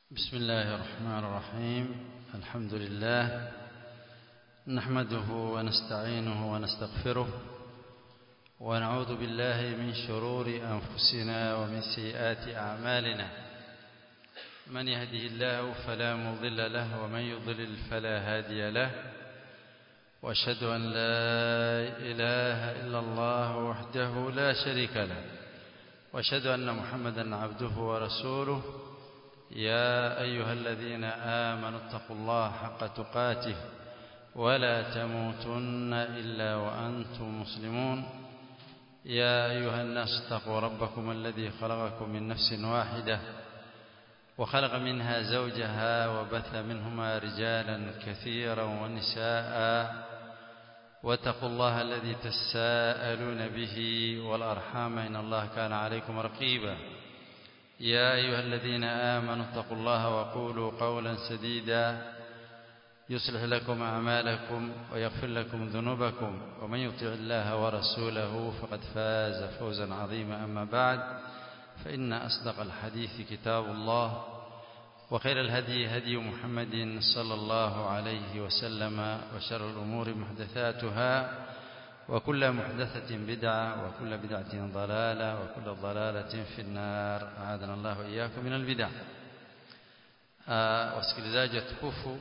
بسم الله الرحمن الرحيم الحمد لله نحمده ونستعينه ونستغفره ونعوذ بالله من شرور أنفسنا ومن سيئات أعمالنا من يهده الله فلا مضل له ومن يضلل فلا هادي له واشهد أن لا إله إلا الله وحده لا شريك له واشهد أن محمدا عبده ورسوله يا أيها الذين آمنوا اتقوا الله حق تقاته ولا تموتن إلا وأنتم مسلمون يا أيها الناس اتقوا ربكم الذي خلقكم من نفس واحدة وخلق منها زوجها وبث منهما رجالا كثيرا ونساء واتقوا الله الذي تساءلون به والأرحام إن الله كان عليكم رقيبا يا أيها الذين آمنوا اتقوا الله وقولوا قولا سديدا يصلح لكم أعمالكم ويغفر لكم ذنوبكم ومن يطع الله ورسوله فقد فاز فوزا عظيما أما بعد فإن أصدق الحديث كتاب الله وخير الهدي هدي محمد صلى الله عليه وسلم وشر الأمور محدثاتها وكل محدثة بدعة وكل بدعة ضلالة وكل ضلالة في النار أعاذنا الله وإياكم من البدع wasikilizaji watukufu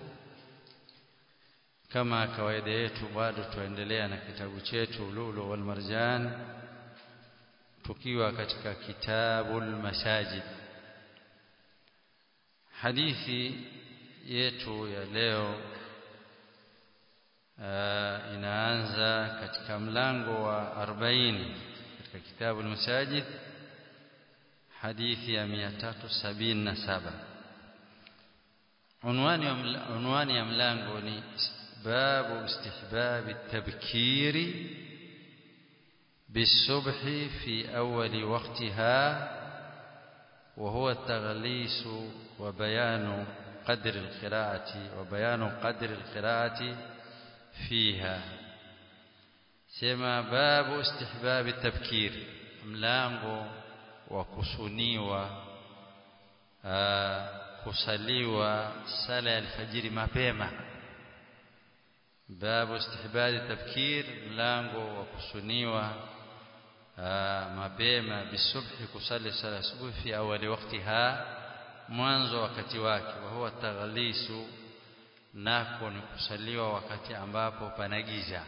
kama kawaida yetu bado tuendelea na kitabu chetu Lulu wal Marjan tukiwa katika kitabul masajid hadithi yetu ya leo uh, inaanza katika mlango wa 40 katika kitabu al-Masajid hadithi ya 377 unwani unwani ya mlango ni babu istihbab at-tabkiri بالصبح في أول وقتها وهو التغليس وبيان قدر القراءة وبيان قدر القراءة فيها سما باب استحباب التبكير mlango wa kusuniwa kusaliwa sala ya alfajiri mapema babu istihbabi tabkir mlango wa kusuniwa mapema bisubhi kusali sala subuhi fi awali waktiha mwanzo wakati wake wa huwa taghlisu nako ni kusaliwa wakati ambapo pana giza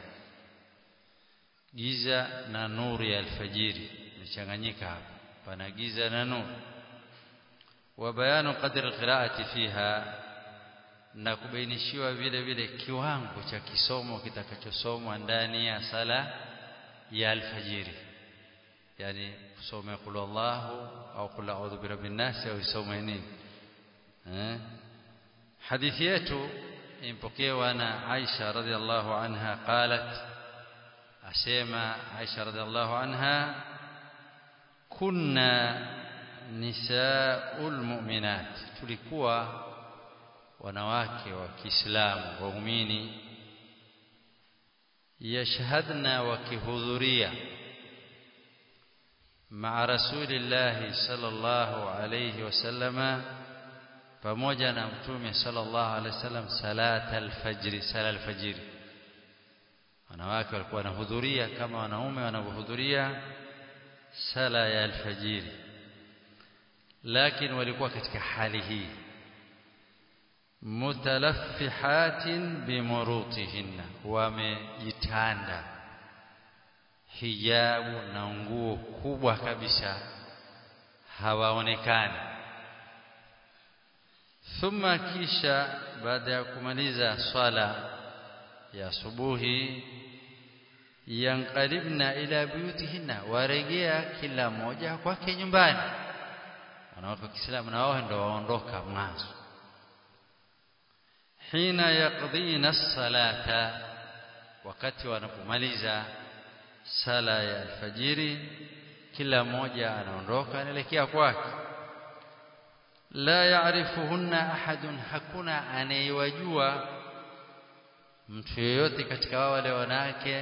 giza na nuru ya alfajiri imechanganyika hapa pana giza na nuru wa bayanu qadri alqiraati fiha na kubainishiwa vile vile kiwango cha kisomo kitakachosomwa ndani ya sala ya alfajiri yani kusoma qul Allahu au qul a'udhu birabbin nas au isome nini eh hadithi yetu impokewa na Aisha radhiallahu anha qalat asema Aisha radhiallahu anha kunna nisaul mu'minat tulikuwa wanawake wa Kiislamu waumini yashhadna wakihudhuria مع رسول الله صلى الله عليه وسلم pamoja na mtume sallallahu alaihi wasallam salat alfajr sala alfajr wanawake walikuwa wanahudhuria kama wanaume wanavyohudhuria sala ya alfajr lakini walikuwa katika hali hii mutalaffihatin bimurutihinna wamejitanda hijabu na nguo kubwa kabisa hawaonekani thumma kisha baada ya kumaliza swala ya subuhi yanqalibna ila buyutihinna waregea kila moja kwake nyumbani wanawake wa Kiislamu na wao ndio waondoka mwanzo hina yaqdina salata wakati wanapomaliza sala ya alfajiri kila mmoja anaondoka anaelekea kwake la yaarifuhunna ahadun hakuna anayewajua mtu yeyote katika wale wanawake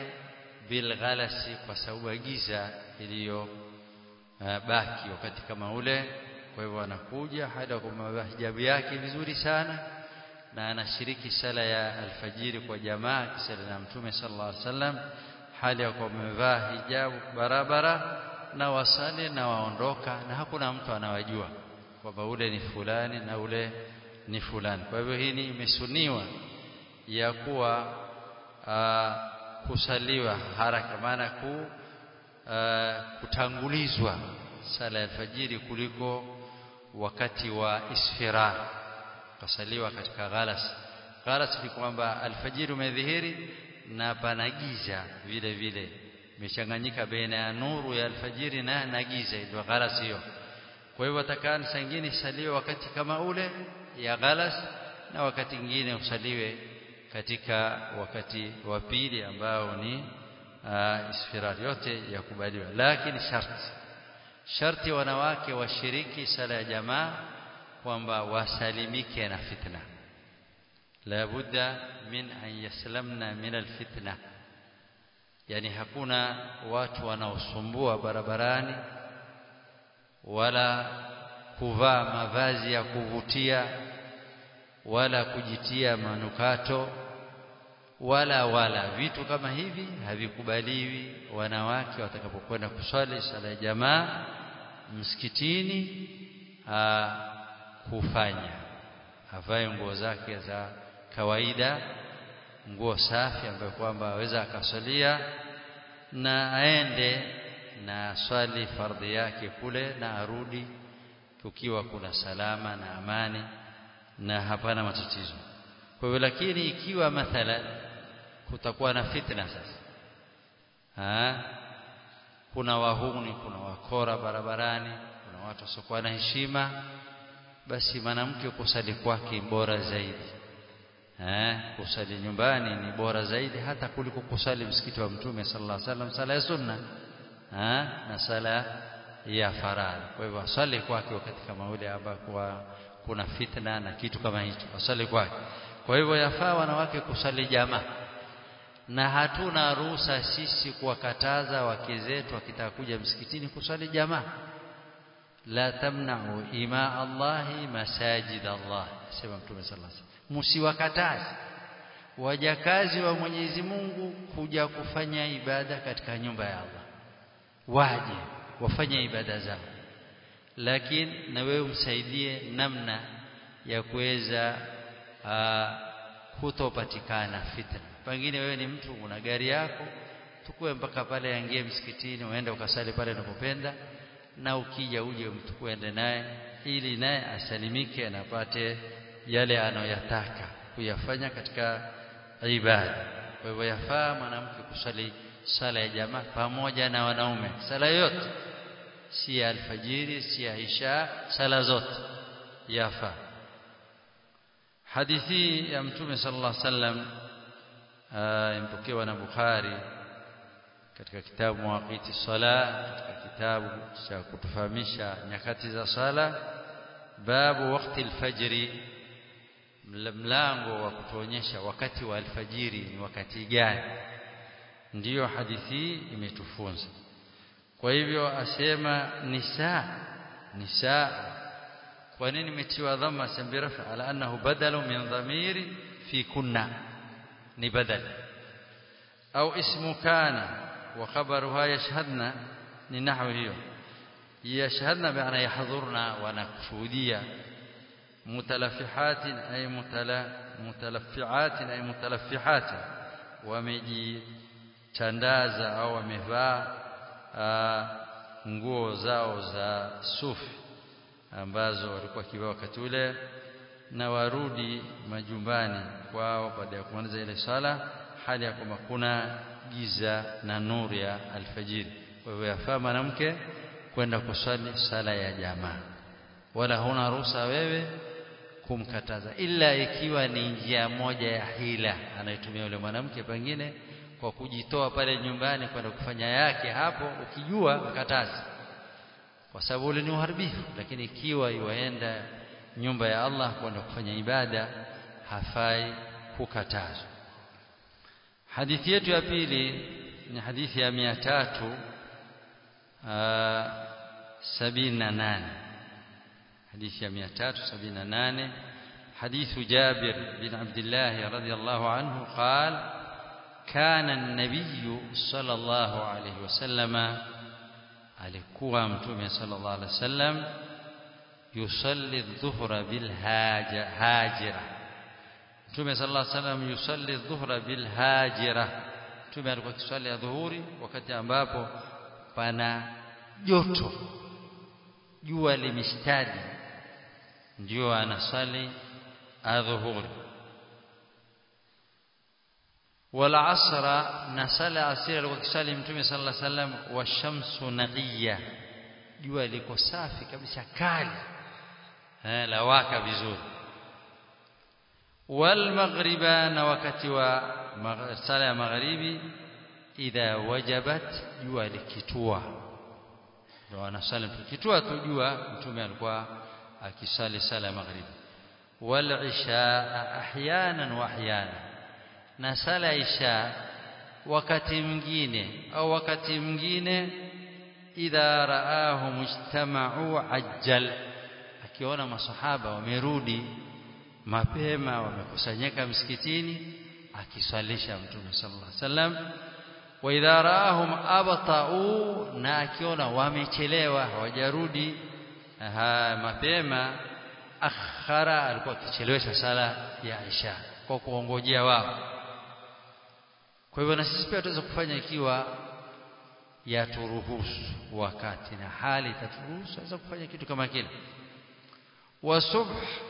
bilghalasi kwa sababu ya giza iliyo baki wakati kama ule kwa hivyo anakuja hali ya kumevaa hijabu yake vizuri sana na anashiriki sala ya alfajiri kwa jamaa kisala na mtume sallallahu alaihi wasallam hali ya kuwa amevaa hijabu barabara na wasali na waondoka na hakuna mtu anawajua kwamba ule ni fulani na ule ni fulani kwa hivyo hii ni imesuniwa ya kuwa kusaliwa haraka maana ku aa, kutangulizwa sala ya alfajiri kuliko wakati wa isfirar kasaliwa katika ghalas ghalas ni kwamba alfajiri umedhihiri na pana giza vile vile imechanganyika baina ya nuru ya alfajiri na na giza ndio ghalas hiyo kwa hivyo atakana sangine saliwe wakati kama ule ya ghalas na wakati mwingine usaliwe katika wakati wa pili ambao ni uh, isfirar yote yakubaliwa lakini sharti sharti wanawake washiriki sala ya jamaa kwamba wasalimike na fitna la budda min an yaslamna min alfitna yani hakuna watu wanaosumbua barabarani wala kuvaa mavazi ya kuvutia wala kujitia manukato wala wala vitu kama hivi havikubaliwi wanawake watakapokwenda kuswali sala ya jamaa msikitini aa, kufanya avae nguo zake za kawaida nguo safi ambayo kwamba aweza akaswalia na aende na swali fardhi yake kule na arudi kukiwa kuna salama na amani na hapana matatizo kwa hivyo lakini ikiwa mathalan kutakuwa na fitna sasa ha? kuna wahuni kuna wakora barabarani kuna watu wasiokuwa na heshima basi mwanamke kusali kwake bora zaidi eh kusali nyumbani ni bora zaidi hata kuliko kusali msikiti wa mtume sallallahu alaihi wasallam sala ya sunna eh na sala ya faradhi kwa hivyo asali kwake wakati kama ule ambapo kuna fitna na kitu kama hicho asali kwake kwa hivyo yafaa wanawake kusali jamaa na hatuna ruhusa sisi kuwakataza wake zetu wakitaka kuja msikitini kusali jamaa la tamna'u ima Allahi masajid Allah sema mtume sallallahu alaihi wasallam msiwakataze wajakazi wa Mwenyezi Mungu kuja kufanya ibada katika nyumba ya Allah waje wafanye ibada zao lakini na wewe umsaidie namna ya kuweza kutopatikana fitna pengine wewe ni mtu una gari yako tukue mpaka pale yangie msikitini uende ukasali pale unapopenda na ukija uje mtukue ende naye ili naye asalimike na apate yale anoyataka kuyafanya katika ibada kwa hivyo yafaa mwanamke kusali sala ya jamaa pamoja na wanaume sala yote si ya alfajiri si ya isha sala zote yafaa hadithi ya mtume sallallahu alaihi wasallam impokewa na Bukhari katika kitabu Mawaqiti Sala katika kitabu cha kutufahamisha nyakati za sala babu wakati alfajiri mlango wa kutuonyesha wakati wa alfajiri ni wakati gani ndiyo hadithi imetufunza kwa hivyo asema nisa nisa kwa nini imetiwa dhamma sambirafa ala annahu badalu min dhamiri fi kunna ni badal au ismu kana wa khabaruha yashhadna ni nahwu hiyo yashhadna maana yahdhurna wa nakushuhudia mutalaffihatin ay mutala mutalaffiatin ay mutalaffihatin wamejitandaza au wamevaa nguo zao za sufi ambazo walikuwa kivaa wakati ule na warudi majumbani kwao baada ya kumaliza ile sala hali ya kwamba kuna giza na nuru ya alfajiri kwa hivyo yafaa mwanamke kwenda kuswali sala ya jamaa wala huna ruhusa wewe kumkataza ila ikiwa ni njia moja ya hila anaitumia yule mwanamke pengine kwa kujitoa pale nyumbani kwenda kufanya yake hapo ukijua mkatazi kwa sababu ule ni uharibifu lakini ikiwa iwaenda nyumba ya Allah kwenda kufanya ibada hafai kukatazwa hadithi yetu ya pili ni hadithi ya mia tatu sabini na nane حديث 378 حديث جابر بن عبد الله رضي الله عنه قال كان النبي صلى الله عليه وسلم alikuwa mtume sallallahu alaihi wasallam yusalli dhuhra bil hajira mtume sallallahu alaihi wasallam yusalli dhuhra bil hajira mtume alikuwa kiswali ya dhuhuri wakati ambapo pana joto jua limeshtadi ndio anasali adhuhuri wala asra na sala asira alikuwa kisali mtume sallallahu alaihi wasallam wa shamsu naqiya jua liko safi kabisa kali eh la waka vizuri wal maghriba na wakati wa sala ya magharibi idha wajabat jua likitua ndio anasali kitua tu jua mtume alikuwa akisali sala ya magharibi wal isha ahyanan wa ahyanan na sala isha wakati mwingine au wakati mwingine idha raahu mujtama'u ajjal akiona masahaba wamerudi mapema wamekusanyika msikitini akiswalisha mtume sallallahu alaihi wasallam wa idha raahum abta'u na akiona wamechelewa hawajarudi mapema akhara alikuwa akichelewesha sala ya isha kwa kuongojea wao kwa hivyo na sisi pia tuweza kufanya ikiwa yaturuhusu wakati na hali itaturuhusu tuweza kufanya kitu kama kile wa subh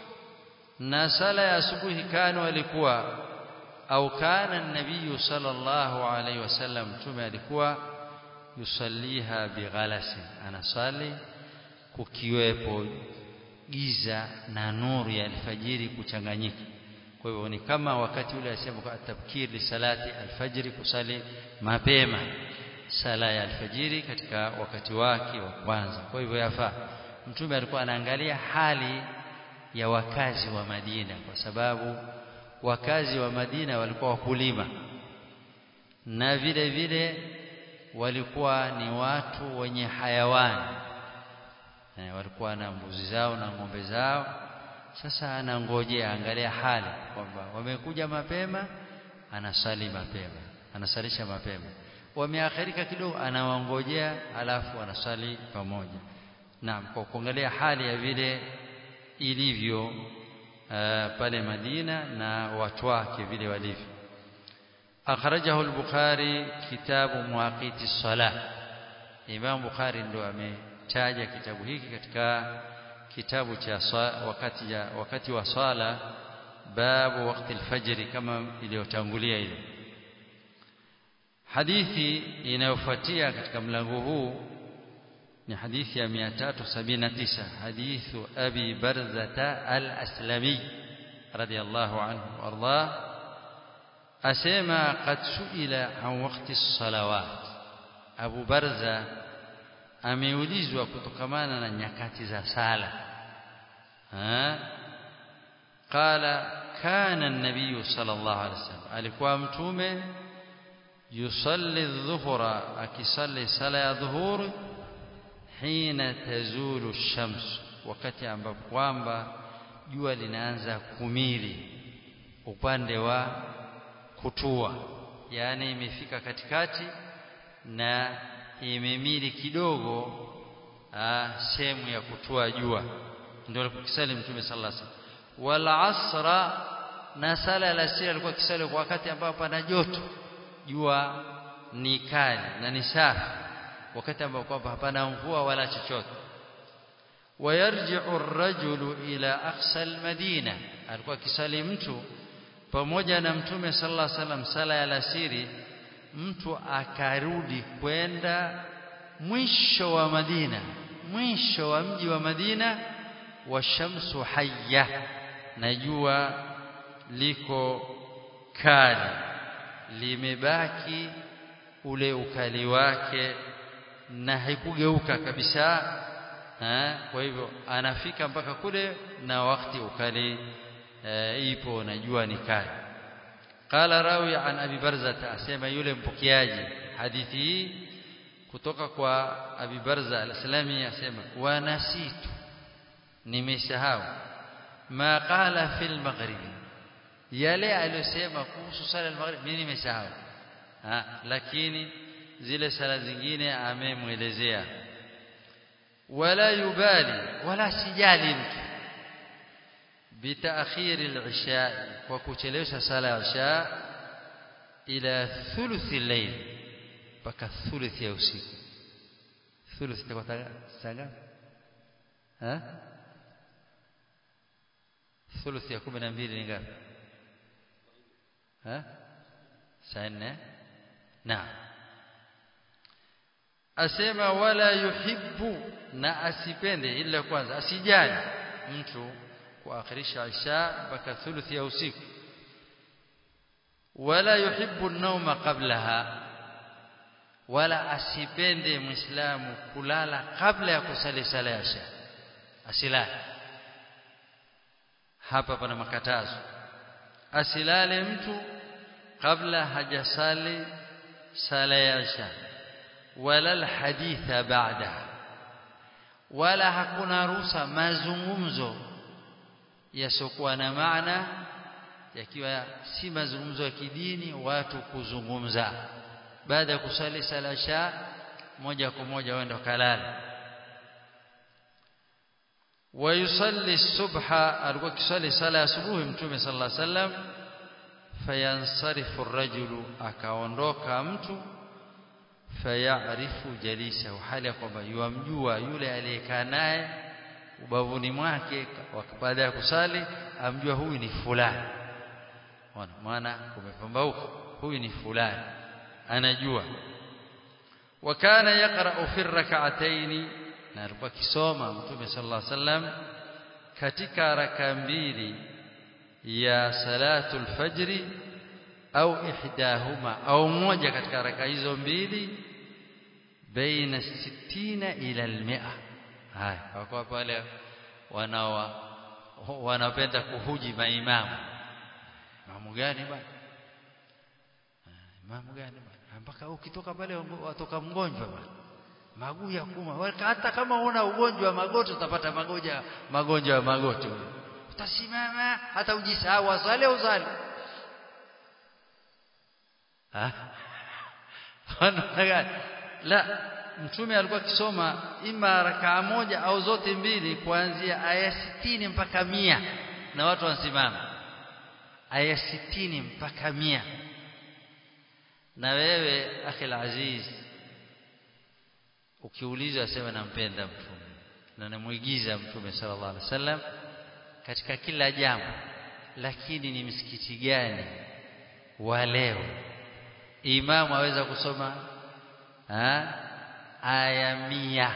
na sala ya asubuhi kanu alikuwa au kana nabii sallallahu alaihi wasallam mtume alikuwa yusalliha bighalasin anasali kukiwepo giza na nuru ya alfajiri kuchanganyika kwa hivyo ni kama wakati ule asema kwa tabkir li salati alfajiri kusali mapema sala ya alfajiri katika wakati wake wa kwanza kwa hivyo yafaa mtume alikuwa anaangalia hali ya wakazi wa Madina kwa sababu wakazi wa Madina walikuwa wakulima na vile vile walikuwa ni watu wenye hayawani e, walikuwa na mbuzi zao na ng'ombe zao sasa anangojea angalia hali kwamba wamekuja mapema anasali mapema anasalisha mapema wameakhirika kidogo anawangojea alafu anasali pamoja naam kwa kuangalia hali ya vile ilivyo uh, pale Madina na watu wake vile walivyo akhrajahu al-Bukhari kitabu muaqiti salah Imam Bukhari ndo ametaja kitabu hiki katika kitabu cha wakati ya, wakati wa swala babu wakati al-fajr kama iliyotangulia ile hadithi inayofuatia katika mlango huu ni hadithi ya 379 hadithu abi barzata al-aslami radiyallahu anhu warda asema qad suila an waqti as-salawat abu barza ameulizwa kutokamana na nyakati za sala ha qala kana an-nabiy sallallahu alaihi wasallam alikuwa mtume yusalli adh-dhuhra akisalli sala ya dhuhuri hina tazulu shams wakati ambapo kwamba jua linaanza kumili upande wa kutua yani imefika katikati na imemili kidogo sehemu ya kutua jua ndio alipokisali mtume sallallahu alaihi wasallam wal asra na sala la asiri alikuwa kisali kwa wakati ambapo pana joto jua ni kali na ni safi wakati ambao kwamba hapana mvua wala chochote wayarji'u ar-rajulu ila aqsa al-madina alikuwa kisali mtu pamoja na mtume sallallahu alaihi wasallam sala ya alasiri mtu akarudi kwenda mwisho wa Madina mwisho wa mji wa Madina wa shamsu hayya na jua liko kali limebaki ule ukali wake na haikugeuka kabisa ha? kwa hivyo anafika mpaka kule na wakati ukali e, ipo na jua ni kali qala rawi an abi barza asema yule mpokeaji hadithi hii kutoka kwa abi barza al-islami asema wa nasitu nimesahau ma qala fil maghrib yale aliyosema kuhusu sala al-maghrib mimi nimesahau lakini zile sala zingine amemwelezea wala yubali wala sijali mtu bitaakhir al-isha kwa kuchelewesha sala ya isha ila thuluth al-layl mpaka thuluth ya usiku thuluth itakuwa saa ngapi ha thuluth ya 12 ni ngapi ha saa 4 naam asema wala yuhibbu na asipende ila kwanza asijali mtu kuakhirisha isha mpaka thuluth ya usiku wala yuhibbu an-nawma qablaha wala asipende muislamu kulala kabla ya kusali sala ya isha asilale hapa pana makatazo asilale mtu kabla hajasali sala ya isha wala alhaditha baada wala hakuna ruhusa mazungumzo yasiokuwa na maana yakiwa si mazungumzo ya kidini watu kuzungumza baada ya kusali sala sha moja kwa moja waenda kalala ويصلي الصبح alikuwa kisali sala asubuhi mtume sallallahu alaihi wasallam fayansarifu ar-rajulu akaondoka mtu fayarifu jalisahu hali ya kwamba yuamjua yule aliyekaa naye ubavuni mwake baada ya kusali amjua huyu ni fulani ona maana kumepambauka huyu ni fulani anajua wakana yaqra'u fi rak'atayn na alikuwa kisoma mtume sallallahu alaihi wasallam katika raka mbili ya salatul fajri au ihdahuma au moja katika raka hizo mbili baina 60 ila al-100 haya kwa pale wanawa wanapenda kuhuji maimamu imamu gani bwana imamu gani bwana mpaka ukitoka pale watoka mgonjwa bwana maguu ya kuma hata kama una ugonjwa wa magoti utapata magonjwa magonjwa ya magoti utasimama hata ujisahau asale uzali la mtume alikuwa akisoma ima rakaa moja au zote mbili kuanzia aya sitini mpaka mia na watu wanasimama aya sitini mpaka mia na wewe akhil aziz ukiulizwa asema nampenda mtume na namuigiza mtume sallallahu alaihi wasallam katika kila jambo lakini ni msikiti gani wa leo imamu aweza kusoma ha? aya mia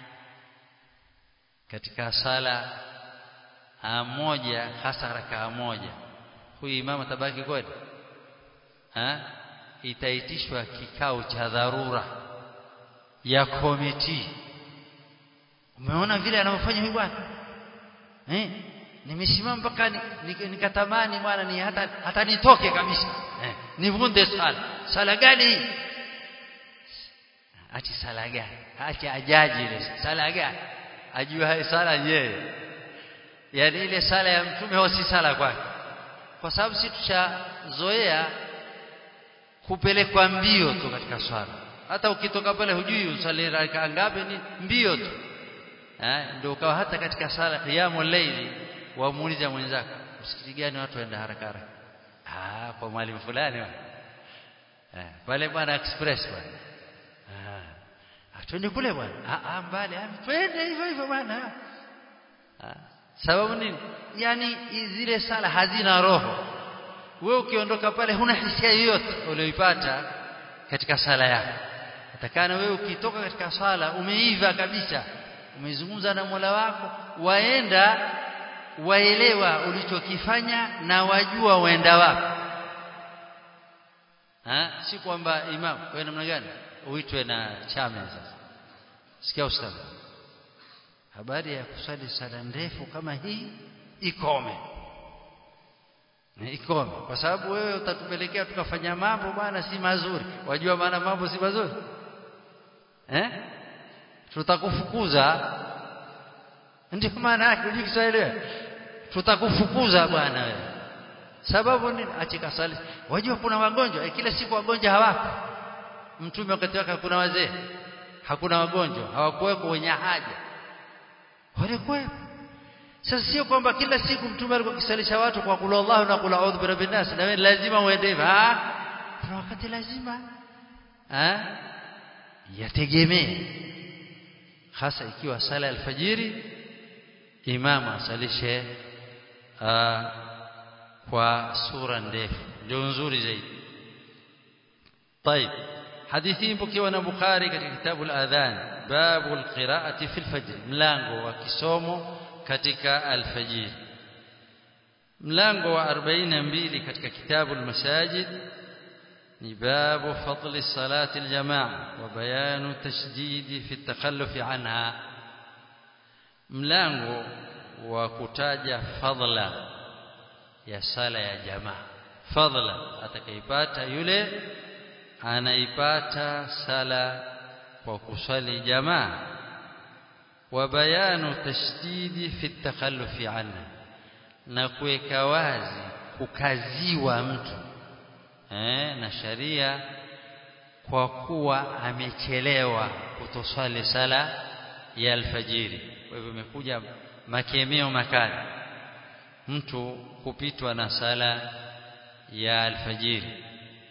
katika sala moja hasa rakaa moja huyu imamu tabaki kweli ha? itaitishwa kikao cha dharura ya komiti umeona vile anavyofanya huyu bwana eh nimesimama mpaka nikatamani ni, bwana ni hata hata nitoke kabisa eh, nivunde sala sala gani hii ati sala gani ati ajaji ile sala gani ajua sala yeye yani ile sala ya mtume au si sala kwake kwa sababu si tushazoea kupelekwa mbio tu katika swala hata ukitoka pale hujui usali raka ngapi ni mbio tu eh ndio ukawa hata katika sala qiyamul layli wamuuliza mwenzako msikiti gani watu waenda haraka haraka ah kwa mwalimu fulani eh pale bwana express bwana ah twende kule bwana ah ah mbali ah twende hivyo hivyo bwana ah sababu nini yani zile sala hazina roho wewe ukiondoka pale huna hisia yoyote uliyoipata katika sala yako atakana wewe ukitoka katika sala umeiva kabisa umezungumza na Mola wako waenda waelewa ulichokifanya na wajua waenda wapi ha si kwamba imam wewe namna gani uitwe na chama sasa sikia ustadhi habari ya kusali sala ndefu kama hii ikome ikome kwa sababu wewe utatupelekea tukafanya mambo bwana si mazuri wajua maana mambo si mazuri eh tutakufukuza ndio maana yake hujui Kiswahili wewe tutakufukuza bwana wewe sababu nini achika sali wajua kuna wagonjwa e, kila siku wagonjwa hawako mtume wakati wake hakuna wazee hakuna wagonjwa hawakuweko wenye haja walikuwepo sasa sio kwamba kila siku mtume alikuwa akisalisha watu kwa kula Allah na kula audhu birabbin nas na wewe lazima uende hivyo ah kuna wakati lazima ah yategemee hasa ikiwa sala ya alfajiri imam asalishe kwa sura ndefu ndio nzuri zaidi طيب حديثي مpokewa na Bukhari katika kitabu al-adhan babu al-qira'ati fi al-fajr mlango wa kisomo katika al-fajr mlango wa 42 katika kitabu al-masajid ni babu fadli salati al-jamaa wa bayanu tashdidi fi at-takhalluf anha mlango wa kutaja fadla ya sala ya jamaa fadla atakaipata yule anaipata sala kwa kusali jamaa wa bayanu tashdidi fi takhallufi anha na kuweka wazi kukaziwa mtu eh, na sharia kwa kuwa amechelewa kutoswali sala ya alfajiri kwa hivyo imekuja makemeo makali mtu kupitwa na sala ya alfajiri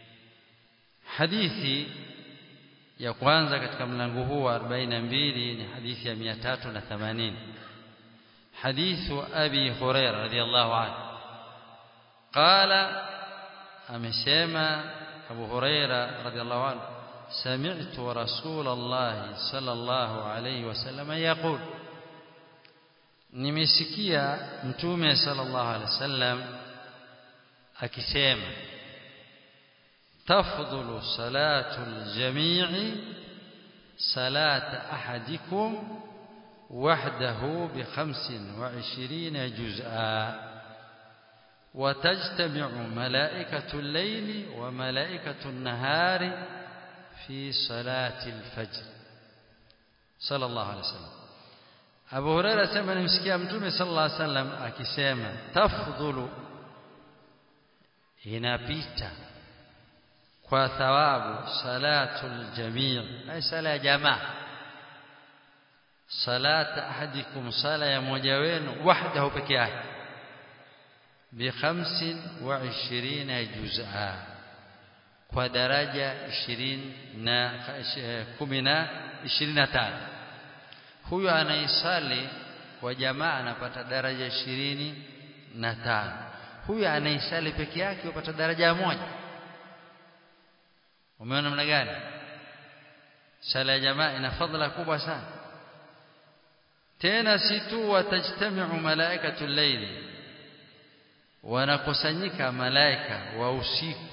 hadithi ya kwanza katika mlango huu wa 42 ni hadithi ya 380 hadithu abi hurairah radhiyallahu anhu qala amesema abu hurairah radhiyallahu anhu سمعت رسول الله صلى الله عليه وسلم يقول nimesikia mtume sallallahu alaihi wasallam akisema تفضل صلاة الجميع صلاة أحدكم وحده بخمس وعشرين جزءا وتجتمع ملائكة الليل وملائكة النهار في صلاة الفجر صلى الله عليه وسلم أبو هريرة سمع نمسكي أمتومي صلى الله عليه وسلم أكسيما تفضل inapita kwa thawabu salatul jamii ay sala ya jamaa salat ahadikum sala ya mmoja wenu wahdahu peke yake bi 25 juz'a kwa daraja 20 na 10 na 25 huyo anaisali kwa jamaa anapata daraja 25 huyo anaisali peke yake upata daraja moja umeona namna gani sala ya jamaa ina fadhila kubwa sana tena si tu watajtamiu malaikatu llaili wanakusanyika malaika wa usiku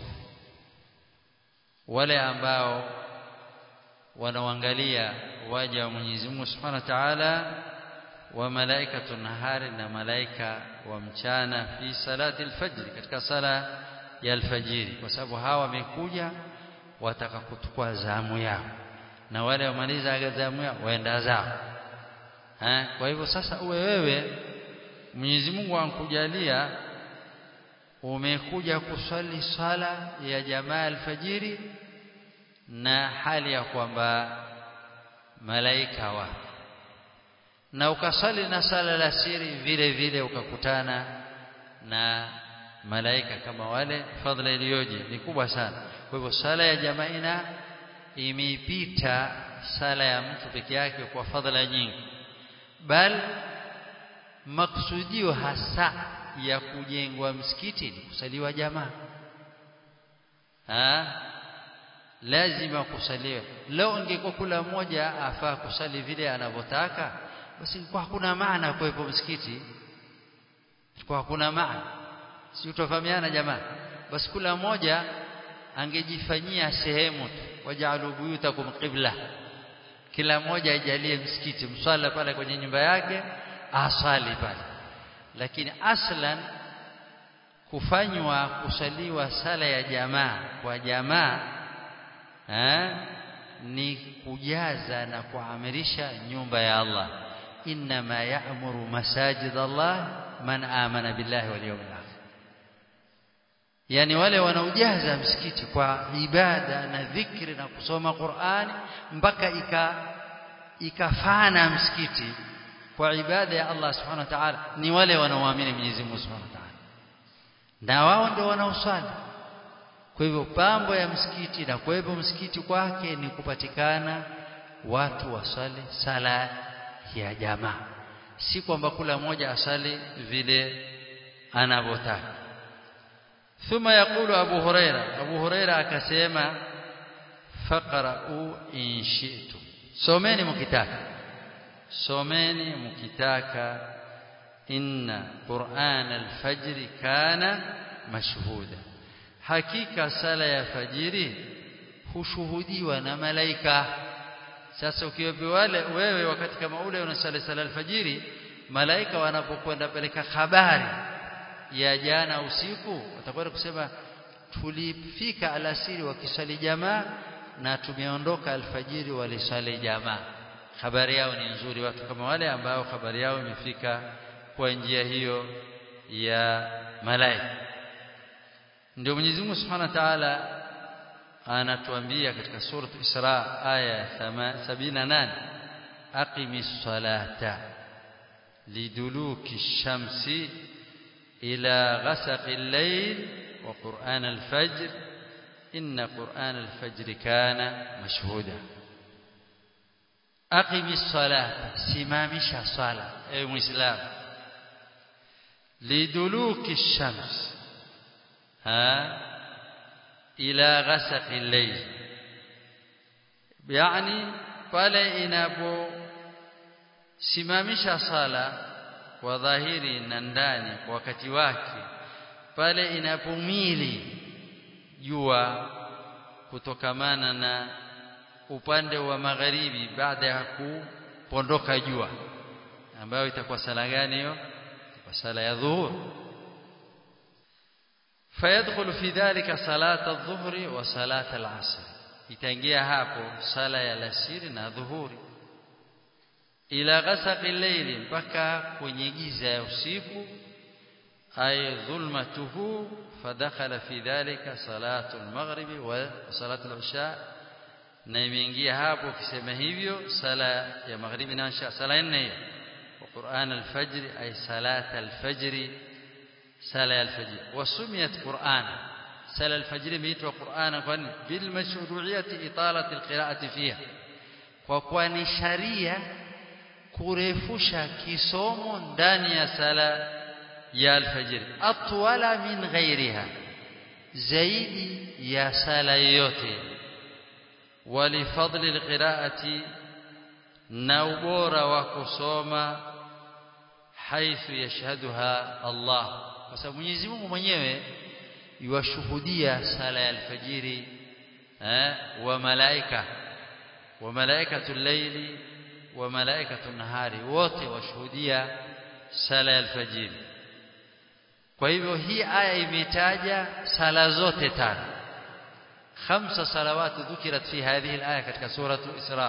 wale ambao wanaangalia waja wa Mwenyezi Mungu Subhanahu wa Ta'ala wa malaikatu nahari na malaika wa mchana fi salati alfajr katika sala ya alfajiri kwa sababu hawa wamekuja wataka kuchukua zamu yao na wale wamaliza zamu yao waenda zao eh kwa hivyo sasa uwe wewe Mwenyezi Mungu ankujalia umekuja kuswali sala ya jamaa alfajiri na hali ya kwamba malaika wapo na ukasali na sala la siri vile vile ukakutana na malaika kama wale fadhila iliyoje ni kubwa sana kwa hivyo sala ya jamaa ina imeipita sala ya mtu peke yake kwa fadhila nyingi bal maksudio hasa ya kujengwa msikiti ni kusaliwa jamaa ha? lazima kusaliwa leo ingekuwa kula mmoja afaa kusali vile anavyotaka basi kwa hakuna maana kuwepo msikiti kwa hakuna maana si utafahamiana jamaa basi kula mmoja angejifanyia sehemu tu wajaalu buyutakum qibla kila mmoja ajalie msikiti mswala pale kwenye nyumba yake asali pale lakini aslan kufanywa kusaliwa sala ya jamaa kwa jamaa eh, ni kujaza na kuamirisha nyumba ya Allah inma ya'muru masajid Allah man amana billahi wal yawmil akhir yani wale wanaojaza msikiti kwa ibada na dhikri na kusoma Qur'ani mpaka ika ikafana msikiti kwa ibada ya Allah subhanahu wa ta'ala ni wale wanaoamini Mwenyezi Mungu subhanahu wa ta'ala na wao ndio wanaoswali kwa hivyo pambo ya msikiti na kwa hivyo msikiti kwake ni kupatikana watu wasali sala ya jamaa si kwamba kula moja asali vile anavyotaka ثم يقول أبو هريرة أبو هريرة akasema faqra'u in shi'tum someni mkitaka someni mkitaka inna qur'an al-fajr kana mashhuda hakika sala ya fajiri hushuhudiwa na malaika sasa ukiwepo wale wewe wakati kama ule unasali sala alfajiri malaika wanapokwenda peleka habari ya jana usiku watakwenda kusema tulifika alasiri wakisali jamaa na tumeondoka alfajiri walisali jamaa habari yao ni nzuri watu kama wale ambao habari yao imefika kwa njia hiyo ya malaika ndio Mwenyezi Mungu Subhanahu wa Ta'ala anatuambia katika sura Isra aya 78 aqimis salata liduluki shamsi ila ghasaqi al-layl wa qur'an al-fajr inna qur'an al-fajr kana mashhuda aqimis salata simamisha sala ewe muislam liduluki shams ha ila ghasaqi al-layl yani pale inapo simamisha sala kwa dhahiri na ndani kwa wakati wake pale inapomili jua kutokamana na upande wa magharibi baada ya kupondoka jua ambayo itakuwa sala gani hiyo itakuwa sala ya dhuhur فيدخل في ذلك صلاة الظهر وصلاة العصر itaingia hapo sala ya alasiri na dhuhuri ila ghasaqi layli mpaka kwenye giza ya usiku ay dhulmatuhu fadakhala fi dhalika salatu al-maghrib wa salatu al-isha na imeingia hapo ukisema hivyo sala ya maghribi na isha sala nne hiyo wa Qur'an al-fajr ay salat al-fajr sala al-fajr wasumiyat Qur'an sala al-fajr imeitwa Qur'an kwani bil mashru'iyyati italati al-qira'ati fiha kwa kuwa ni sharia kurefusha kisomo ndani ya sala ya alfajiri atwala min ghairiha zaidi ya sala yote walifadli alqiraati na ubora wa kusoma haithu yashhaduha Allah kwa sababu Mwenyezi Mungu mwenyewe yuwashuhudia sala ya alfajiri eh, wa malaika wa malaikatul layli wa malaikatu nahari wote washuhudia sala ya alfajiri kwa hivyo hii aya imetaja sala zote tano khamsa salawat dhukirat fi hadhihi alaya katika suratu isra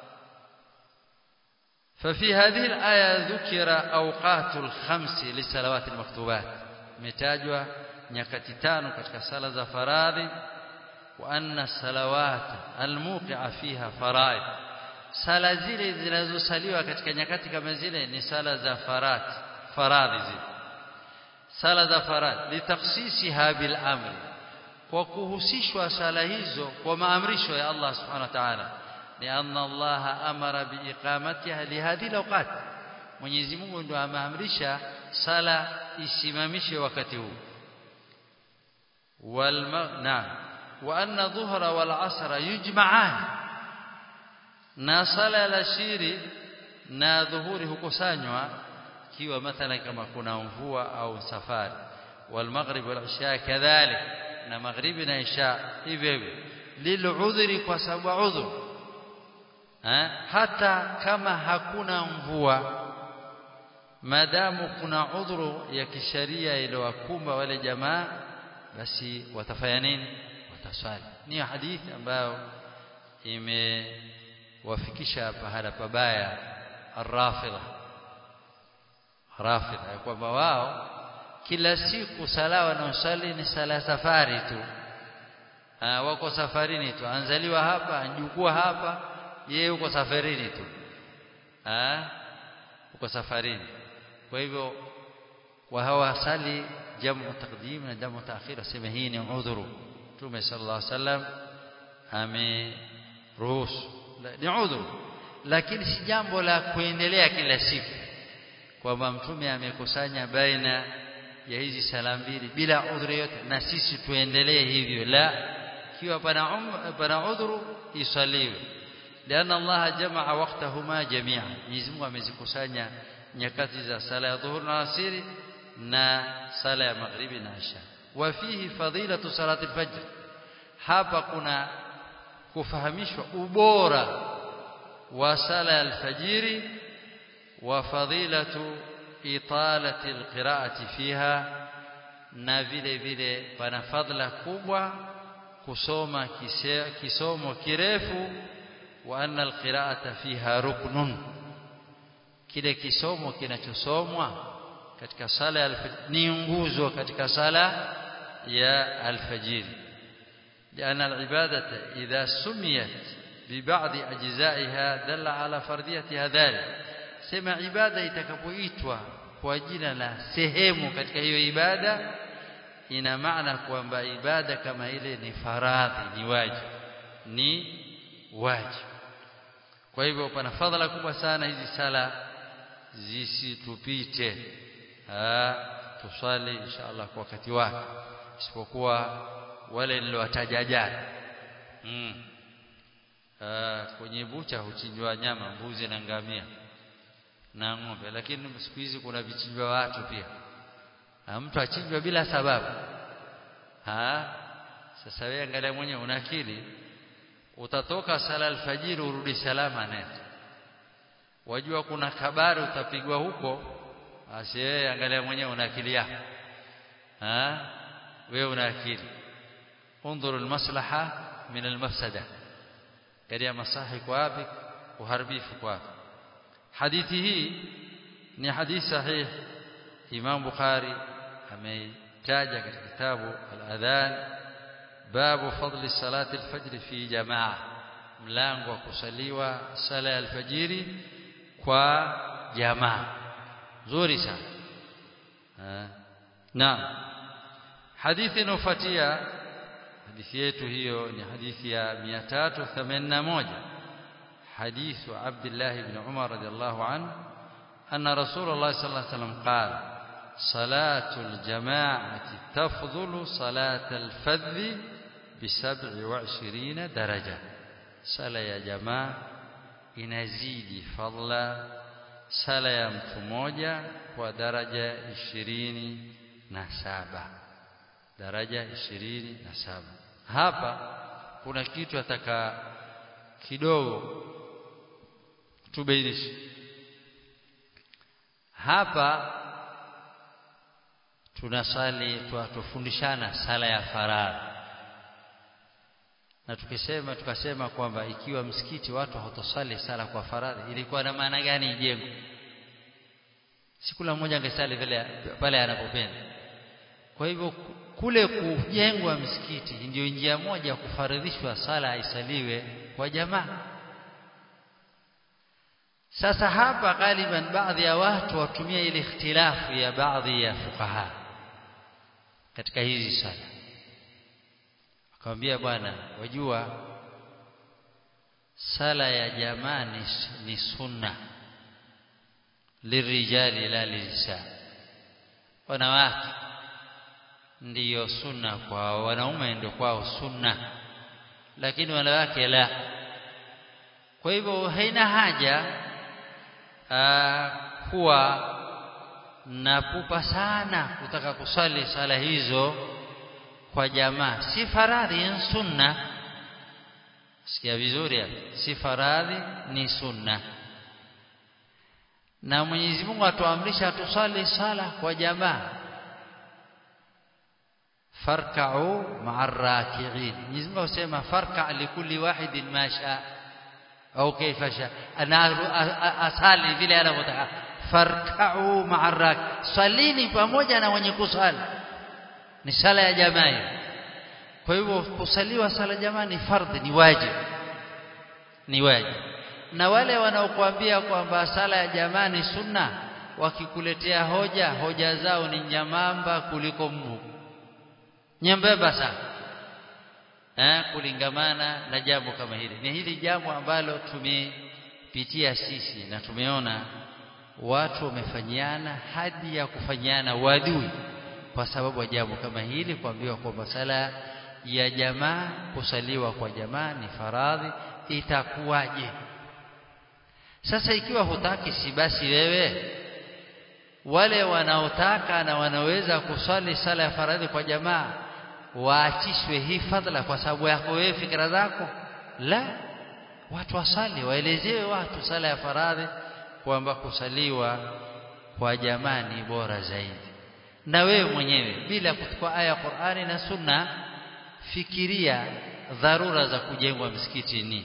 ففي هذه الآية ذكر أوقات الخمس للصلوات المكتوبات متاجوا nyakati tano katika sala za faradhi wa anna salawat almuqi'a fiha faraid sala zile zinazosaliwa katika nyakati kama zile ni sala za faradhi faradhi zile sala za faradhi litakhsisiha bil amri kwa kuhusishwa sala hizo kwa maamrisho ya Allah subhanahu wa ta'ala ni anna Allah amara biiqamatiha lihadhihi alawqat Mwenyezi Mungu ndio ameamrisha sala isimamishe wakati huu wal na wa anna dhuhra wal asra yujma'an na sala ya shiri na dhuhuri hukusanywa kiwa mathalan kama kuna mvua au safari wal maghrib wal isha kadhalik na maghribi na isha hivyo hivyo liludhri kwa sababu udhur hata kama hakuna mvua madamu kuna udhuru ya kisharia iliyowakumba wale jamaa basi watafanya nini wataswali ni hadithi ambayo imewafikisha pahala pabaya arrafidha rafidha kwamba wao kila siku sala wanaosali ni sala safari tu ha, wako safarini tu anzaliwa hapa anjukua hapa yeye uko safarini tu ha, uko safarini kwa hivyo wa hawasali jamu taqdim na jamu taakhir asema hii ni udhuru Mtume sallallahu alaihi wasallam ameruhusu ni udhuru lakini si jambo la kuendelea kila siku kwamba mtume amekusanya baina ya hizi sala mbili bila udhuru yote na sisi tuendelee hivyo la kiwa pana um, pana udhuru isaliwe لأن الله جمع وقتهما جميعا Mwenyezi Mungu amezikusanya nyakati za sala ya dhuhur na asiri na sala ya maghribi na isha wa fihi fadilatu salati al-fajr hapa kuna kufahamishwa ubora wa sala ya alfajiri wa fadilatu italati alqiraati fiha na vile vile pana fadla kubwa kusoma kise, kisomo kirefu wa anna alqiraata fiha ruknun kile kisomo kinachosomwa katika sala ya alfajiri ni nguzo katika sala ya alfajiri لأن العبادة إذا سميت ببعض أجزائها دل على فرديتها ذلك سمع عبادة itakapoitwa kwa jina la sehemu katika hiyo ibada ina maana kwamba ibada kama ile ni faradhi ni wajibu ni wajibu kwa hivyo pana fadhila kubwa sana hizi sala zisitupite tusali inshallah kwa wakati wake isipokuwa wale niliwataja jana mm. kwenye bucha huchinjwa nyama mbuzi na ngamia na ng'ombe lakini siku hizi kuna vichinjwa watu pia ha, mtu achinjwa bila sababu ha sasa wewe angalia mwenyewe una akili utatoka sala alfajiri urudi salama nenda wajua kuna kabari utapigwa huko basi wewe angalia mwenyewe una akili yako ha wewe una akili انظر المصلحه من المفسده kadia masahi kwa wapi uharibifu kwa wapi hadithi hii ni hadithi sahih Imam Bukhari ameitaja katika kitabu al-adhan babu fadli salati al-fajr fi jamaa mlango wa kusaliwa sala ya alfajiri kwa jamaa nzuri sana naam hadithi inofuatia hadithi yetu hiyo ni hadithi ya 381 حديث عبد الله بن عمر رضي الله عنه أن رسول الله صلى الله عليه وسلم قال صلاة الجماعة تفضل صلاة الفذ بسبع وعشرين درجة صلاة يا جماعة inazidi fadla sala ya mtu mmoja kwa daraja ishirini na saba daraja ishirini na saba hapa kuna kitu ataka kidogo tubainishe hapa tunasali tufundishana sala ya faradhi na tukisema tukasema kwamba ikiwa msikiti watu hawatosali sala kwa faradhi ilikuwa na maana gani ijengwe si kila mmoja angesali vile pale anapopenda kwa hivyo kule kujengwa msikiti ndio njia moja ya kufaridhishwa sala isaliwe kwa jamaa sasa hapa galiban baadhi ya watu watumia ile ikhtilafu ya baadhi ya fukaha katika hizi sala akamwambia bwana wajua sala ya jamaa ni, ni sunna lirijali la lisa wanawake ndiyo sunna kwao wanaume ndio kwao sunna lakini wanawake la kwa hivyo haina haja aa, kuwa na pupa sana kutaka kusali sala hizo kwa jamaa si faradhi ni sunna sikia vizuri hapa si faradhi ni sunna na Mwenyezi Mungu atuamrisha tusali sala kwa jamaa farka'u ma'ar raki'in Mwenyezi Mungu asema farka' likulli wahidin ma sha au kaifa sha ana asali vile anavyotaka farka'u ma'arrak salini pamoja na wenye kusali ni sala ya jamaa kwa hivyo kusaliwa sala jamaa ni fardhi ni wajibu ni wajibu na wale wanaokuambia kwamba sala ya jamaa ni sunna wakikuletea hoja hoja zao ni nyamamba kuliko mbu nyembamba sana eh kulingamana na jambo kama hili ni hili jambo ambalo tumepitia sisi na tumeona watu wamefanyiana hadi ya kufanyiana wadui kwa sababu ya jambo kama hili kuambiwa kwamba sala ya jamaa kusaliwa kwa jamaa ni faradhi itakuwaje sasa ikiwa hutaki si basi wewe wale wanaotaka na wanaweza kusali sala ya faradhi kwa jamaa waachishwe hii fadhila kwa sababu yako wewe fikra zako la watu wasali waelezewe watu sala ya faradhi kwamba kusaliwa kwa jamaa ni bora zaidi na wewe mwenyewe bila kuchukua aya ya Qur'ani na Sunna fikiria dharura za kujengwa msikiti ni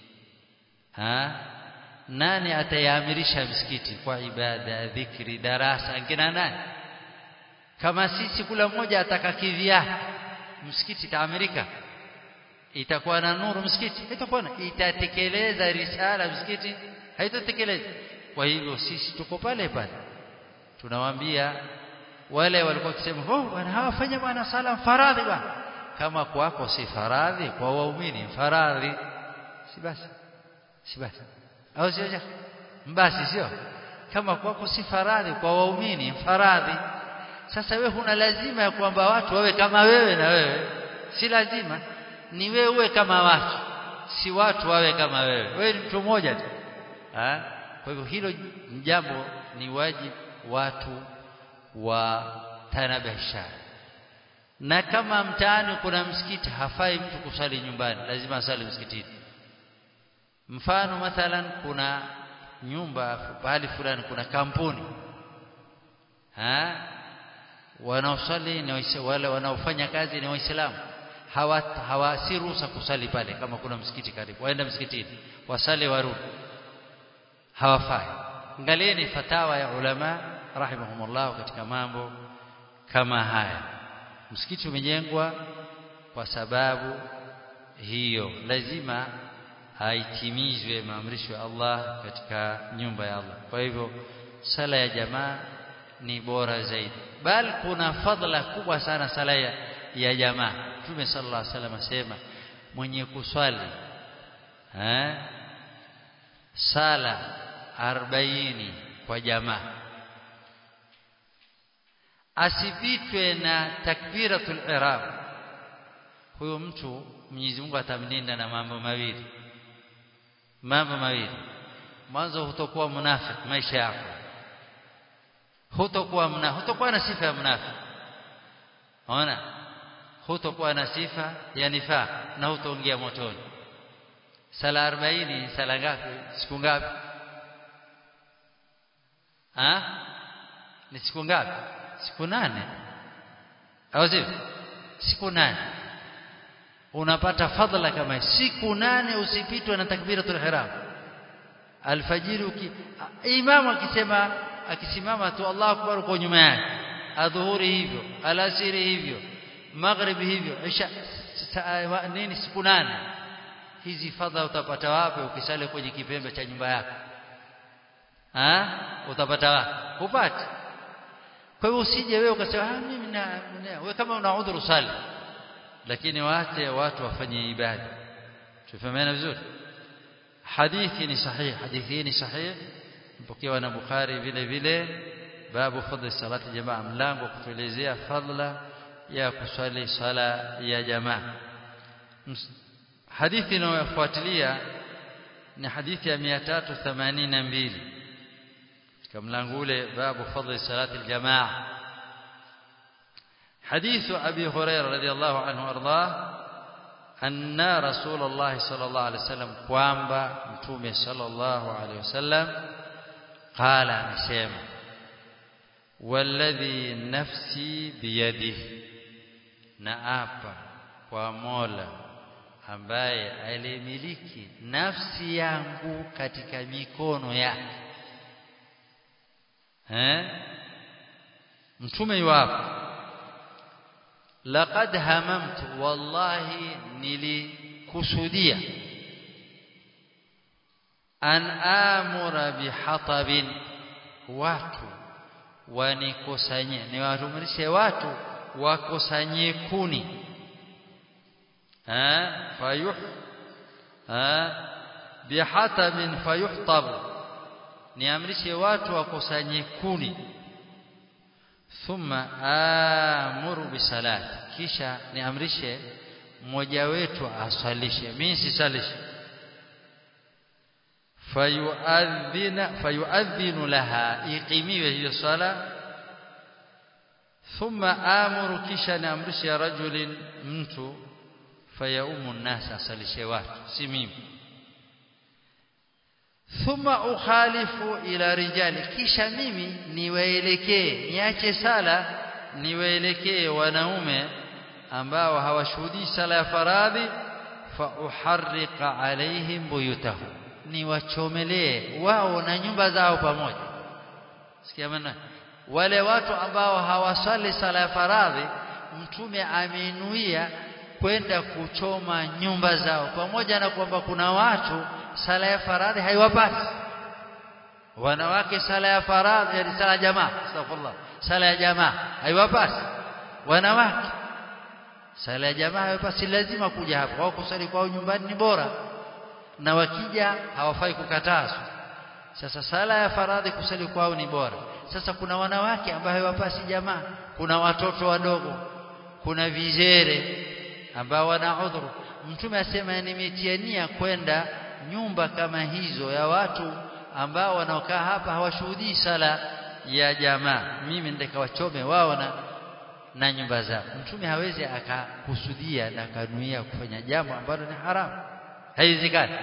ha nani atayaamirisha msikiti kwa ibada dhikri darasa ngina nani kama sisi kula mmoja ataka kivya msikiti taamirika itakuwa na nuru msikiti itakuwa itatekeleza risala msikiti haitatekeleza kwa hivyo sisi tuko pale pale tunawaambia wale walikuwa wakisema oh bwana hawafanya bwana sala faradhi bwana kama kwako si faradhi kwa waumini faradhi si basi si basi au sio basi sio kama kwako si faradhi kwa waumini faradhi sasa wewe huna lazima ya kwamba watu wawe kama wewe na wewe si lazima ni wewe uwe kama watu si watu wawe kama wewe wewe ni mtu mmoja tu kwa hivyo hilo jambo ni wajibu watu wa tanabasha na kama mtaani kuna msikiti hafai mtu kusali nyumbani lazima asali msikitini mfano mathalan kuna nyumba pahali fulani kuna kampuni ha wanaosali ni wale wanaofanya kazi ni waislamu hawa hawa si ruhusa kusali pale kama kuna msikiti karibu waenda msikitini wasali warudi hawafai angalieni fatawa ya ulama rahimahumullah katika mambo kama haya msikiti umejengwa kwa sababu hiyo lazima haitimizwe maamrisho ya Allah katika nyumba ya Allah kwa hivyo sala ya jamaa ni bora zaidi bal kuna fadla kubwa sana sala ya, ya jamaa Mtume sallallahu alaihi wasallam asema mwenye kuswali eh sala 40 kwa jamaa asipitwe na takbiratul ihram huyo mtu Mwenyezi Mungu atamlinda na mambo mawili mambo mawili mwanzo hutokuwa munafiki maisha yako hutokuwa mna hutokuwa na sifa ya munafiki ona hutokuwa na sifa ya nifaq na hutoingia motoni sala 40 sala ngapi siku ngapi ha ni siku ngapi siku nane au sio siku nane unapata fadhila kama siku nane usipitwe na takbiratul ihram alfajiri uki imamu akisema akisimama tu Allahu akbar kwa nyuma yake adhuhuri hivyo alasiri hivyo maghribi hivyo isha nini siku nane hizi fadhila utapata wapi ukisali kwenye kipembe cha nyumba yako ha utapata wapi upate kwa hiyo usije wewe ukasema ah mimi na wewe kama una udhuru sali lakini waache watu wafanye ibada tufahamiana vizuri hadithi ni sahihi hadithi ni sahihi mpokewa na Bukhari vile vile babu fadhli salati jamaa mlango kutuelezea fadla ya kuswali sala ya jamaa hadithi inayofuatilia ni hadithi ya 382 katika mlango ule babu fadhli salati aljamaa حديث أبي هريرة رضي الله عنه وأرضاه أن رسول الله صلى الله عليه وسلم kwamba mtume صلى الله عليه وسلم قال anasema والذي نفسي بيده naapa kwa Mola ambaye alimiliki nafsi yangu katika mikono yake eh mtume yuwapo laqad hamamtu wallahi nilikusudia an amura bihatabin watu wanikusanye niwatumrishe watu wakusanye kuni eh fayuh eh bihatabin fayuhtab niamrishe watu wakusanye kuni thumma amuru bisalat kisha niamrishe mmoja wetu aswalishe mimi sisalishe fayuadhina fayuadhinu laha iqimiwe hiyo sala thumma amuru kisha niamrishe rajulin mtu fayaumu nnas asalishe watu si mimi thumma ukhalifu ila rijali kisha mimi niwaelekee niache sala niwaelekee wanaume ambao hawashuhudii sala ya faradhi fa uharriqa alaihim buyutahum niwachomelee wao na nyumba zao pamoja sikia maana wale watu ambao hawasali sala ya faradhi mtume ameinuia kwenda kuchoma nyumba zao pamoja na kwamba kuna watu sala ya faradhi haiwapati wanawake sala ya faradhi yani sala ya jamaa astaghfirullah sala ya jamaa haiwapati wanawake sala ya jamaa haiwapati lazima kuja hapa wao kusali kwao nyumbani ni bora na wakija hawafai kukatazwa sasa sala ya faradhi kusali kwao ni bora sasa kuna wanawake ambao hawapasi jamaa kuna watoto wadogo kuna vizere ambao wana udhuru mtume asema nimetiania kwenda nyumba kama hizo ya watu ambao wanaokaa hapa hawashuhudii sala ya jamaa mimi ndikawachome wao na na nyumba zao mtume hawezi akakusudia na akanuia kufanya jambo ambalo ni haramu haiwezekani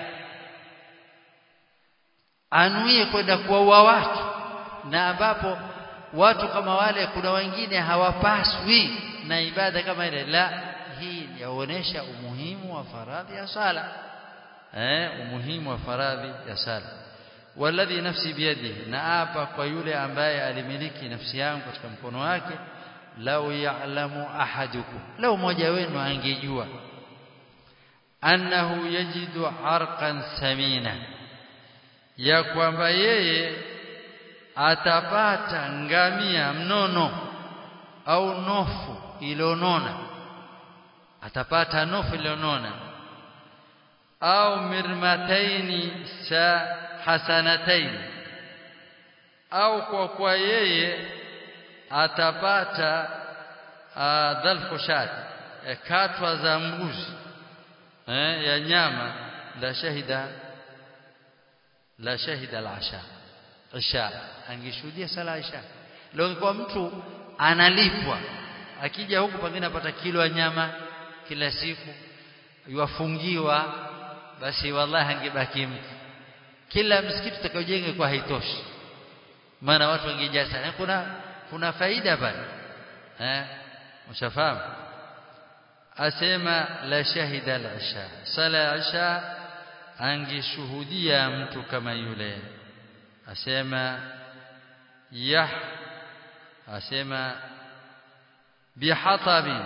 anuie kwenda kuwaua watu na ambapo watu kama wale kuna wengine hawapaswi na ibada kama ile la hii yaonesha umuhimu wa faradhi ya sala eh umuhimu wa faradhi ya sala walladhi nafsi biyadihi na hapa kwa yule ambaye alimiliki nafsi yangu katika mkono wake lau ya'lamu ahadukum lau mmoja wenu angejua annahu yajidu arqan samina ya kwamba yeye atapata ngamia mnono au nofu ilionona atapata nofu ilionona au mirmataini sa hasanataini au kwa kwa yeye atapata dhalfushat katwa za mbuzi eh, ya nyama la shahida la shahida al-asha isha angeshuhudia sala isha leo kwa mtu analipwa akija huku pengine apata kilo ya nyama kila siku yuafungiwa basi wallahi angebaki mtu kila msikiti utakaojenga kwa haitoshi maana watu wangejaa sana kuna kuna faida pale eh ushafahamu asema la shahida al-isha sala ya isha angeshuhudia mtu kama yule asema yah asema bihatabin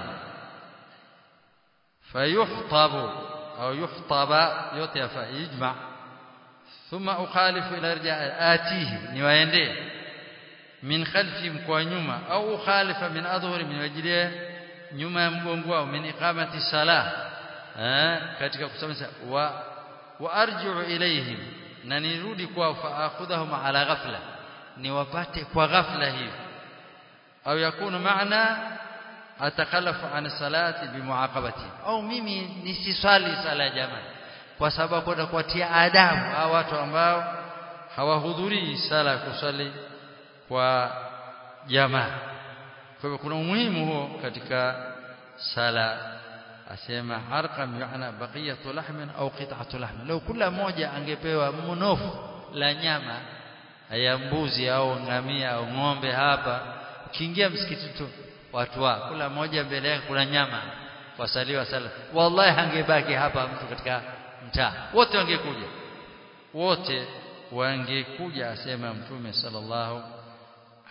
fayuhtabu au yuhtaba yote yafa ijma thumma ukhalifu ila rija atihi niwaendee min khalfi kwa nyuma au ukhalifa min adhhuri min wajiliya nyuma ya mgongo wao min iqamati salah katika kusema wa wa arji'u ilayhim na nirudi kwao fa akhudhahum ala ghafla niwapate kwa ghafla hivi au yakunu maana atakalafu an salati bimuaqabati au mimi nisiswali sala jamaa kwa sababu kwenda kuwatia adabu hao watu ambao hawahudhurii sala kusali kwa jamaa kwa hivyo kuna umuhimu huo katika sala asema harqam yana baqiyatu lahmin au qit'atu lahmin law kila mmoja angepewa mnofu la nyama ya mbuzi au ngamia au ng'ombe hapa ukiingia msikiti tu watu wa kula mmoja mbele yake kuna nyama wasaliwa sala wallahi hangebaki hapa mtu katika mtaa wote wangekuja wote wangekuja asema mtume sallallahu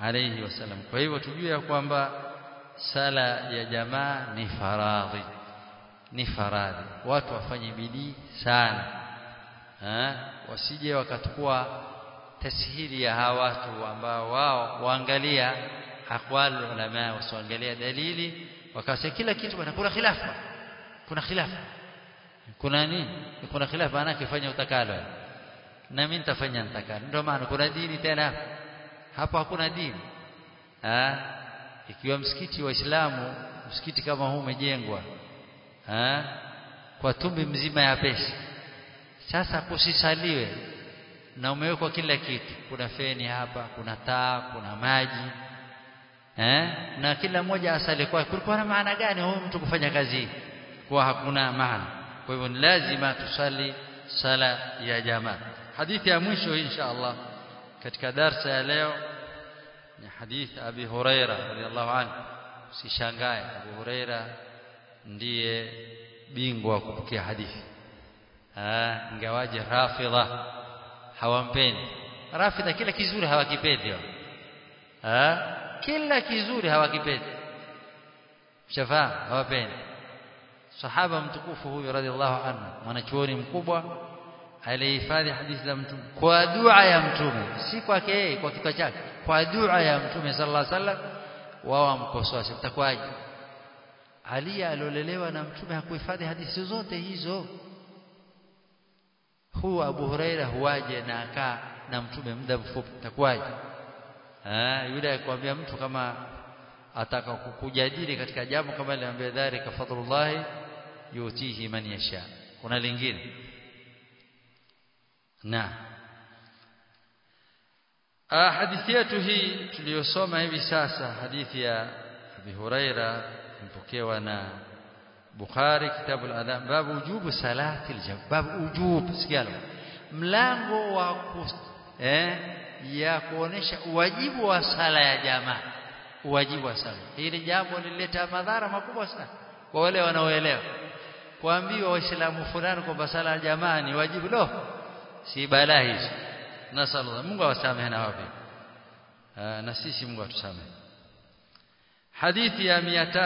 alayhi wasallam kwa hivyo tujue ya kwamba sala ya jamaa ni faradhi ni faradhi watu wafanye bidii sana ha? wasije wakachukua tashihili ya hawa watu ambao wao waangalia aqwal ulama wasiangalia dalili wakasema kila kitu bwana kuna khilafa kuna khilafa kuna nini kuna khilafa maana kifanya utakalo na mimi nitafanya nitakalo ndio maana kuna dini tena hapo hakuna dini ha? ikiwa msikiti wa Islamu msikiti kama huu umejengwa ha? kwa tumbi mzima ya pesa sasa kusisaliwe na umewekwa kila kitu kuna feni hapa kuna taa kuna maji eh na kila mmoja asali kwake kulikuwa na maana gani huyu mtu kufanya kazi hii kwa hakuna maana kwa hivyo ni lazima tusali sala ya jamaa hadithi ya mwisho insha Allah katika darsa ya leo ni hadithi Abi Huraira radhiallahu anhu usishangae Abu Huraira ndiye bingwa kupokea hadithi ah ingawaje rafidha hawampendi rafidha kila kizuri hawakipendi ah kila kizuri hawakipendi shafahamu hawapendi sahaba mtukufu huyu radhiallahu anhu mwanachuoni mkubwa alihifadhi hadithi za mtume kwa dua ya mtume si kwake yeye kwa kichwa chake kwa dua ya mtume sallallahu alaihi wasallam wao wamkosoa sitakwaje Ali aliolelewa na mtume hakuhifadhi hadithi zote hizo huu Abu Huraira huwaje na akaa na mtume muda mfupi takwaje ah yule akwambia mtu kama ataka kukujadili katika jambo kama ile ambaye dhalika fadlullah yutihi man yasha kuna lingine na ah hadithi yetu hii tuliyosoma hivi sasa hadithi ya Abi Huraira mpokewa na Bukhari kitabu al-adhan babu ujubu salati al babu ujub sikialo mlango wa eh ya kuonesha uwajibu wa sala ya jamaa uwajibu wa sala hili jambo lilileta madhara makubwa sana kwa wale wanaoelewa kuambiwa waislamu fulani kwamba sala ya jamaa ni wajibu lo si balaa hizo nasallallahu Mungu awasamehe na wapi na sisi Mungu atusamehe hadithi ya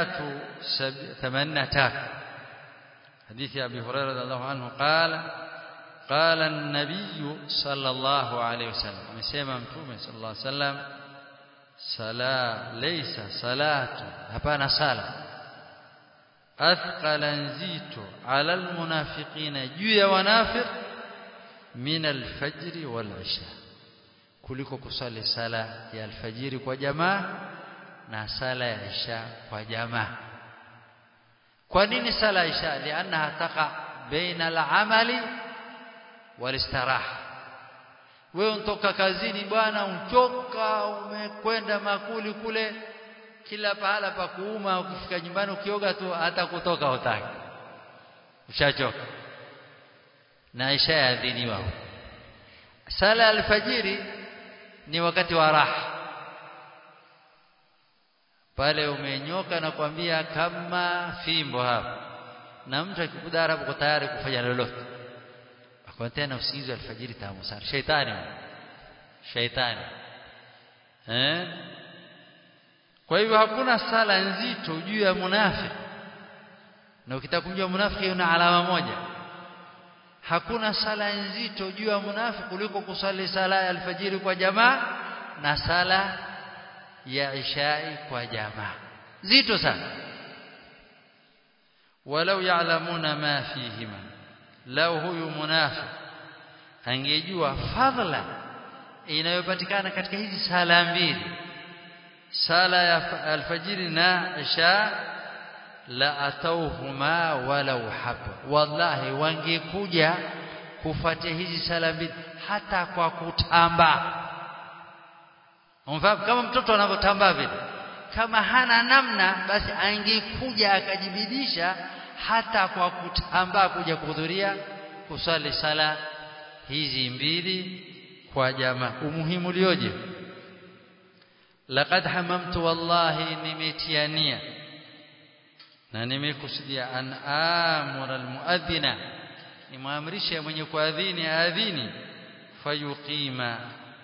383 hadithi ya Abi Hurairah radhiallahu anhu qala قال النبي صلى الله عليه وسلم amesema mtume صلى الله عليه وسلم sala laysa salatu hapana sala athqala nzito ala almunafiqina juu ya wanafiq min alfajr walisha kuliko kusali sala ya alfajiri kwa jamaa na sala ya isha kwa jamaa kwa nini sala ya isha liannaha taqa baina al-amali walistiraha wewe unatoka kazini bwana uchoka umekwenda makuli kule kila pahala pa kuuma ukifika nyumbani ukioga tu hata kutoka utaki ushachoka na isha yaadhiniwa sala alfajiri ni wakati wa raha pale umenyoka na kwambia kama fimbo hapa na mtu akikudara hapo tayari kufanya lolote kwa tena usingizi wa alfajiri tamu sana shaitani shaitani eh kwa hivyo hakuna sala nzito juu ya munafiki na ukitaka kujua munafiki una alama moja hakuna sala nzito juu ya munafiki kuliko kusali sala ya alfajiri kwa jamaa na sala ya ishai kwa jamaa zito sana walau ya'lamuna ma fihima lau huyu munafiq angejua fadhila inayopatikana katika hizi sala mbili sala ya alfajiri na isha la atauhuma walau haba wallahi wangekuja kufuatia hizi sala mbili hata kwa kutamba umfahamu kama mtoto anavyotambaa vile kama hana namna basi angekuja akajibidisha hata kwa kutambaa kuja kuhudhuria kusali sala hizi mbili kwa jamaa umuhimu lioje laqad hamamtu wallahi nimetiania na nimekusudia an amura almuadhina nimwamrishe mwenye kuadhini aadhini fayuqima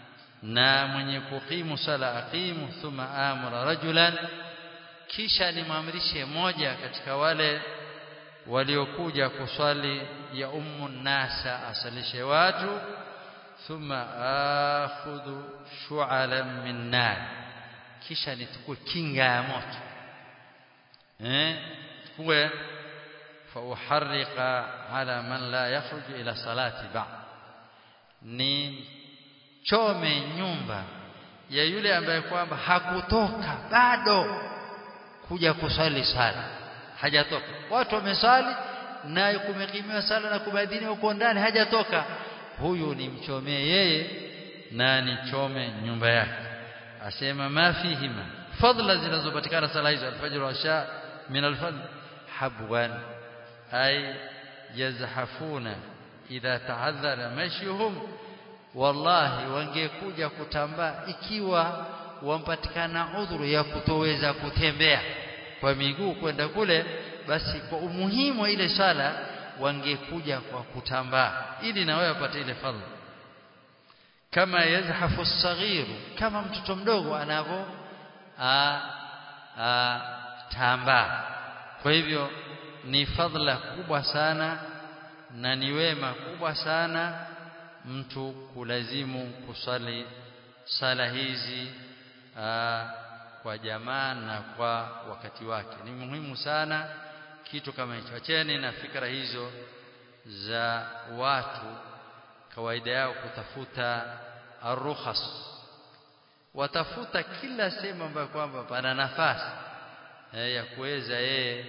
na mwenye kuqimu sala aqimu thumma amara rajulan kisha nimamrishe moja katika wale waliokuja kuswali ya ummu nasa asalishe watu thumma akhudhu shu'alan min nar kisha nitukue kinga ya moto eh tukue fa uharriqa ala man la yakhruju ila salati ba'd ni chome nyumba ya yule ambaye kwamba hakutoka bado kuja kusali sala hajatoka watu wamesali na kumekimiwa sala na kubadhini huko ndani hajatoka huyu ni mchomee yeye na nichome nyumba yake asema ma fihima fadla zinazopatikana sala hizo alfajr wa sha min alfadl habwan ay yazhafuna idha ta'adhara mashyuhum wallahi wangekuja kutambaa ikiwa wampatikana udhuru ya kutoweza kutembea kwa miguu kwenda kule basi kwa umuhimu wa ile sala wangekuja kwa kutambaa ili na wewe upate ile fadhila kama yazhafu as kama mtoto mdogo anavyo tambaa kwa hivyo ni fadhila kubwa sana na ni wema kubwa sana mtu kulazimu kusali sala hizi aa, kwa jamaa na kwa wakati wake ni muhimu sana kitu kama hicho acheni na fikra hizo za watu kawaida yao kutafuta arukhas watafuta kila sehemu ambayo kwamba pana nafasi eh, ya kuweza yeye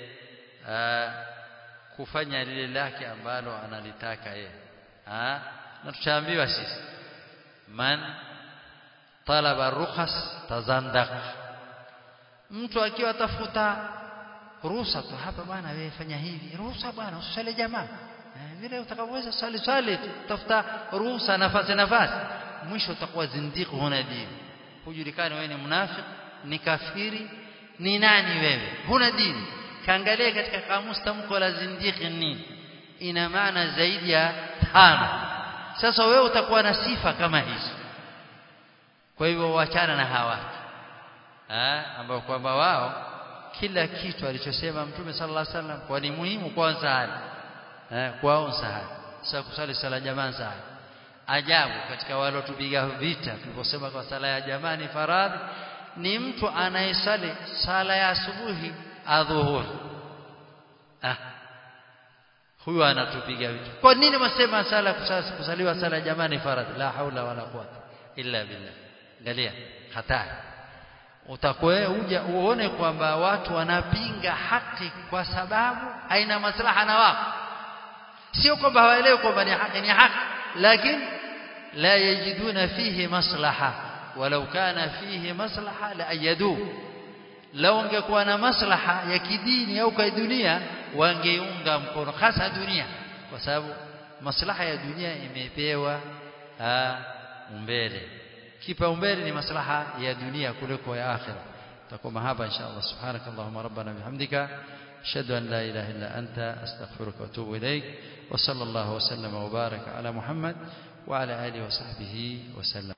kufanya lile lake ambalo analitaka yeye na tutaambiwa sisi man talaba rukhas tazandaq mtu akiwa atafuta ruhusa tu hapa bwana wewe fanya hivi ruhusa bwana usale jamaa eh, vile utakavyoweza swali swali tafuta ruhusa nafasi nafasi mwisho utakuwa zindiqu huna dini hujulikani wewe ni mnafiki ni kafiri ni nani wewe huna dini kaangalia katika kamusi tamko la zindiki nini ina maana zaidi ya tano sasa wewe utakuwa na sifa kama hizo kwa hivyo wachana na hawa ambao kwamba wao kila kitu alichosema mtume sallallahu alaihi wasallam kwa ni muhimu kwa sahali eh kwao sahali sasa kusali sala jamaa sahali ajabu katika wale tupiga vita tuliposema kwa sala ya jamaa ni faradhi ni mtu anayesali sala ya asubuhi adhuhuri ah huyu anatupiga vita kwa nini msema sala kusaliwa sala ya jamaa ni faradhi la haula wala quwwata illa billah angalia hatari utakuwa uja uone kwamba watu wanapinga haki kwa sababu haina maslaha na wao sio kwamba hawaelewi kwamba ni haki ni haki lakini la yajiduna fihi maslaha walau kana fihi maslaha la ayadu lau ungekuwa na maslaha ya kidini au kwa dunia wangeunga mkono hasa dunia kwa sababu maslaha ya dunia imepewa umbele kipaumbele ni maslaha ya dunia kuliko ya akhira takoma hapa inshallah subhanakallahumma rabbana bihamdika ashhadu an la ilaha illa anta astaghfiruka wa atubu ilaik wa sallallahu wa sallama wa baraka ala muhammad wa ala alihi wa sahbihi wa sallam